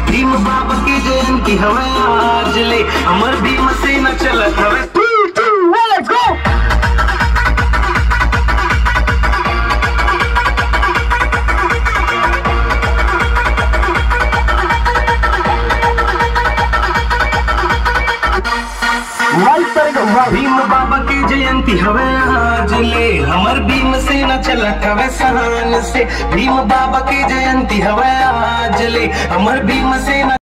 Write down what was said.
भीम बाबा की जयंती हवे आज ले अमर भीम से न चलत हवे Let's go! Right side of right. Bhim बाबा की जयंती हवे आज ले हमर भीम से न चलत हवे सहान से भीम बाबा की जयंती हवे आज ले हमर भीम से न